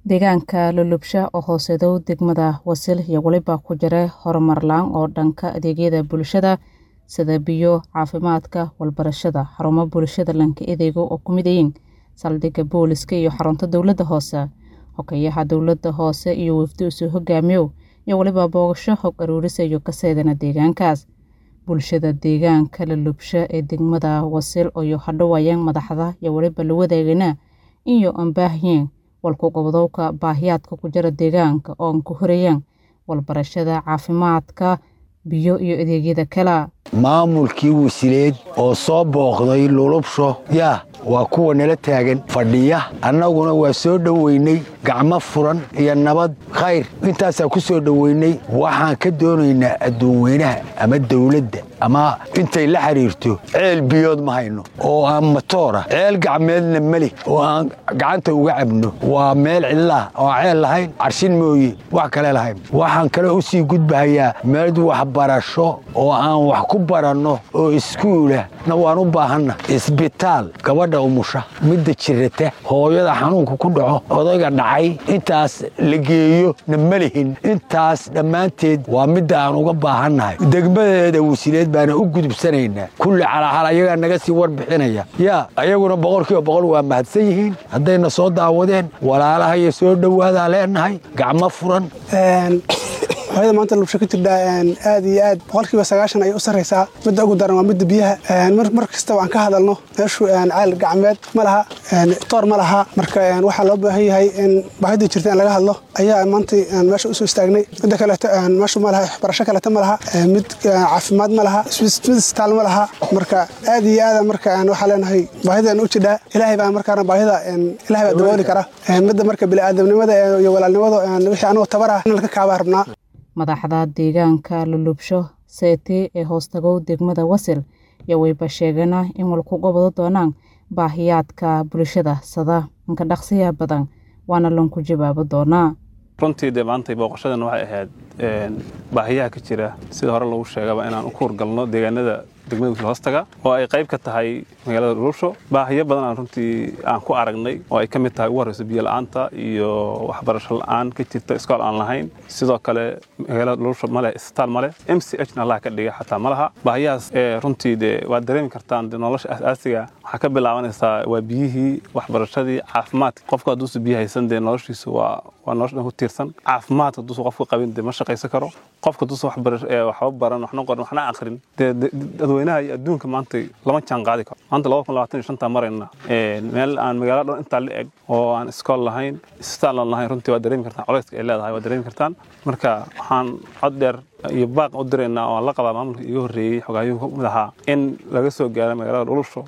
deegaanka lulubsha oo hooseedow degmada wasil iyo weliba ku jira horumar la-aan oo dhanka adeegyada bulshada sida biyo caafimaadka walbarashada xarumo bulshada lanka edeego oo ku mid yihiin saldhigga booliska iyo xarunta dowladda hoose hogayaha dowladda hoose iyo wafdi usoo hogaamiyow iyo weliba boogasho hog aruurisa iyo kaseedana deegaankaas bulshada deegaanka lulubsha ee degmada wasil iyo hadhowayaan madaxda iyo weliba la wadaagana iyo aan baahiyeen walku gobodowka baahiyaadka ku jira deegaanka oo aan ku horayaan walbarashada caafimaadka biyo iyo adeegyada kale maamulkii wasileed oo soo booqday lulubsho yaa waa kuwa nala taagan fadhiya annaguna waa soo dhoweynay gacmo furan iyo nabad khayr intaasaa ku soo dhoweynay waxaan ka doonaynaa adduunweynaha ama dawladda ama intay la xidhiirto ceel biyood ma hayno oo aan matoora ceel gacmeedna meli oo aan gacanta uga cabno waa meel cidlaah oo aan ceel lahayn carshin mooye wax kale lahayn waxaan kale u sii gudbahayaa meel waxbarasho oo aan wax ku baranno oo iskuulah na waan u baahanna isbitaal gabadha umusha midda jirata hooyada xanuunka ku dhaco odayga dhacay intaas la geeyo na ma lihin intaas dhammaanteed waa midda aan uga baahannahay degmadeeda wasiileed baana u gudubsanaynaa kulli calaxal ayagaa naga sii warbixinaya yaa ayaguna boqolkiiba boqol waa mahadsan yihiin haddayna soo daawadeen walaalahaiyo soo dhowaadaa leenahay gacmo furan hooyada maanta lubsho ka jirdhaa aad iyo aad boqolkiiba sagaashan ayay u sarraysaa midda ugu daran waa midda biyaha mar kastaba aan ka hadalno meeshu ceel gacmeed ma laha toor ma laha marka waxaa loo baahan yahay in baahidii jirta in laga hadlo ayaa maanta meesha usoo istaagnay midda kaleeto meeshu ma laha waxbarasho kaleeto ma laha mid caafimaad ma laha mid isbitaal ma laha marka aad iyo aada marka waxaa leenahay baahidaan u jirdhaa ilaahay baa markaana baahida ilaahay baa dabooli kara midda marka bini'aadamnimada iyo walaalnimada wixii anugoo tabar ah in laka kaabaa rabnaa madaxda deegaanka lulubsho seete ee hoostagow degmada wasil iyo wayba sheegana in walku gobado doonaan baahiyaadka bulshada sada inka dhaqsiya badan waana lanku jawaabo doonaa runtii dee maantay booqashadan waxay ahayd baahiyaha ka jira sida hore lagu sheegaba inaan u kuurgalno deegaanada degmada wisil hoostaga oo ay qayb ka tahay magaalada lulubsho baahiyo badan aan runtii aan ku aragnay oo ay ka mid tahay ugu horreyso biyo la-aanta iyo waxbarasho la-aan ka jirta iskool aan lahayn sidoo kale magaalada lulubsho maleh isbitaal maleh m c h na allah ka dhiga xataa ma laha baahiyahaas ee runtii dee waad dareemi kartaan dee nolosha asaasiga waxaa ka bilaabanaysaa waa biyihii waxbarashadii caafimaadka qofku hadduusa biyo haysan dee noloshiisu waa waa nolosha dhan ku tiirsan caafimaadka hadduusa qofku qabin dee ma shaqaysan karo qofka hadduusa waxba baran waxna qoran waxna aqrin dee dadweynaha iyo adduunka maanta lama jaan qaadi karo maanta laba kun labaatan iyo shanta marayna meel aan magaalo dhan intaa la eg oo aan iskool lahayn isbitaal aan lahayn runtii waa dareemi kartaan culayska ay leedahay waa dareemi kartaan marka waxaan cod dheer iyo baaq u diraynaa oo aan la qabaa maamulka iga horreeyey xogaayuhu ka mid ahaa in laga soo gaaro magaalada dhulusho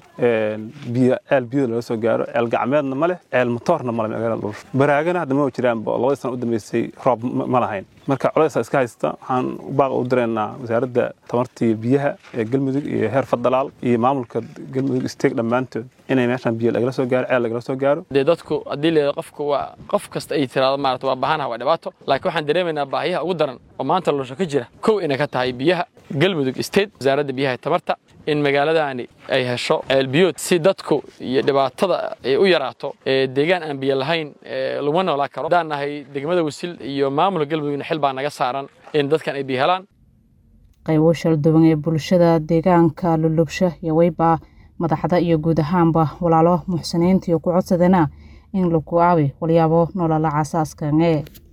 biyo ceel biyada laga soo gaaro ceel gacmeedna ma leh ceel motoorna ma leh magaalada dhulusho baraagana hadda ma jiraanba labadii sana u dambeysay roob ma lahayn marka culaysaa iska haysta waxaan baaq u diraynaa wasaaradda tamarta iyo biyaha ee galmudug iyo heer fadalaal iyo maamulka galmudug isteeg dhammaantood inay meeshaan biyo lagala soo gaaro ceel lagala soo gaaro dee dadku haddii leedo qofka waa qof kasta ay tiraado maarata waa baahanaha waa dhibaato laakiin waxaan dareemaynaa baahiyaha ugu daran oo maanta lulsho ka jira kow inay ka tahay biyaha galmudug state wasaaradda biyaha tamarta in magaaladaani ay hesho ceelbiyood si dadku iyo dhibaatada ay u yaraato ee deegaan aan biyo lahayn laguma noolaa karo haddaan nahay degmada wasil iyo maamulka galmudugna xil baa naga saaran in dadkan ay biyo helaan qaybo shalduwan ee bulshada deegaanka lulubsho iyo weyba madaxda iyo guud ahaanba walaalo muxsiniinta iyo ku codsadana in lagu aawi walyaabo nolola casaaskan ee